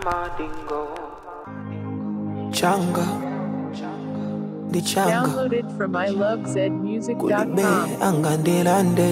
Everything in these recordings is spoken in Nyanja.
changa ndi changa Download it from kulibe ilovezmusic.com. angandilande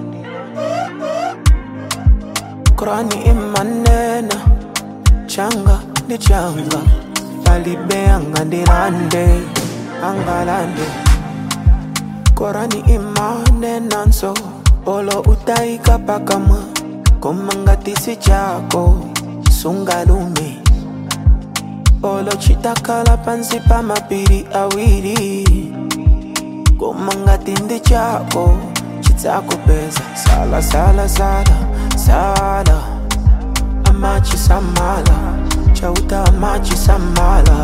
Qurani imanena changa ndi changa palibe angandilande angalande Qurani imanena nso olo utaika pakamwa koma ngati si chako sungalume olo chitakhala pansi pa mapiri awiri koma ngati ndi chako chidzakupeza sala sala sala sala amachisamala chauta amachisamala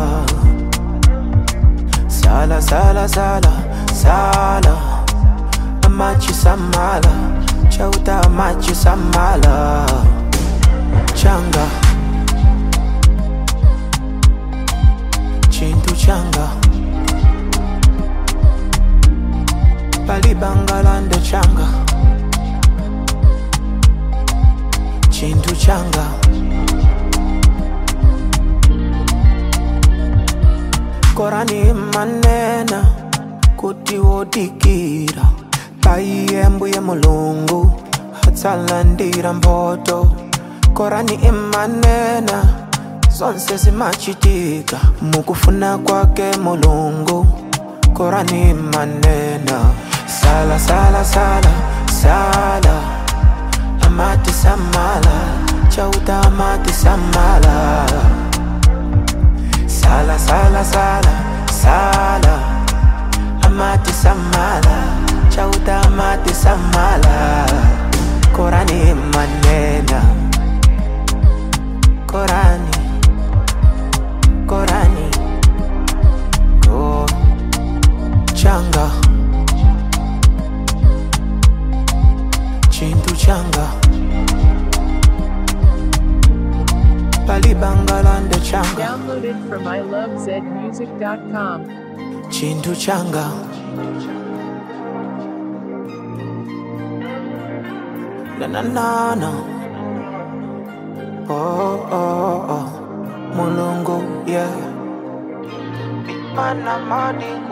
sala sala sala sala amachisamala chauta amachisamala changa chintu changa palibangalande changa chintu changa korani manena kuti wodikira paiyembuye mulungu atsalandira mboto korani imanena zonse zimachitika mukufuna kwake mulungu korani imanena sala sala sala sala amati samala chauta amati samala sala sala sala sala amati samala chauta amati samala korani manena korani korani oh changa chintu changa palibangalande changa Download it from ilovezmusic.com. chintu changa na na na na oh oh oh mulungu yeah big man I'm